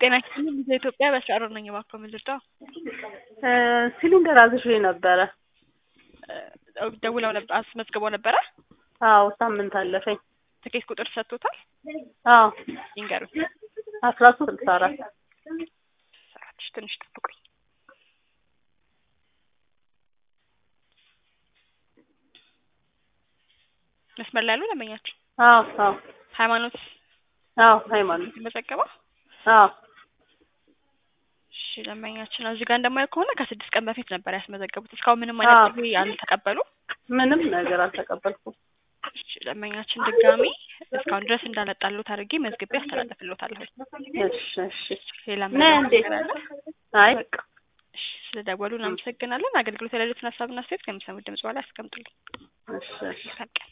ጤና ይስጥልኝ ቪኦኤ ኢትዮጵያ በስራ ነኝ እባክዎ ምንድነው? ሲሊንደር አዝዤ ነበረ። ደውለው ነበር አስመዝግበው ነበረ? አዎ ሳምንት አለፈኝ። ትኬት ቁጥር ሰጥቶታል? አዎ ይንገሩኝ። አስራ ሶስት ስልሳ አራት ሰራች ትንሽ ጠብቁኝ። መስመር ላይ ያሉ ደንበኛችን አዎ አዎ ሃይማኖት አዎ ሃይማኖት የተመዘገበው አዎ እሺ ደንበኛችን እዚህ ጋር እንደማየው ከሆነ ከስድስት ቀን በፊት ነበር ያስመዘገቡት። እስካሁን ምንም አይነት ጥሪ አልተቀበሉ። ምንም ነገር አልተቀበልኩም። እሺ ደንበኛችን ድጋሚ እስካሁን ድረስ እንዳለጣሉት አድርጌ መዝግቤ አስተላልፍልዎታለሁ። እሺ እሺ ሌላ ነይ እንዴ? ነገር አለ? አይ በቃ እሺ ስለደወሉ እናመሰግናለን። አገልግሎት የሌሉትን ሀሳብና አስተያየት ከሚሰሙት ድምጽ በኋላ ያስቀምጡልኝ። እሺ እሺ በቃ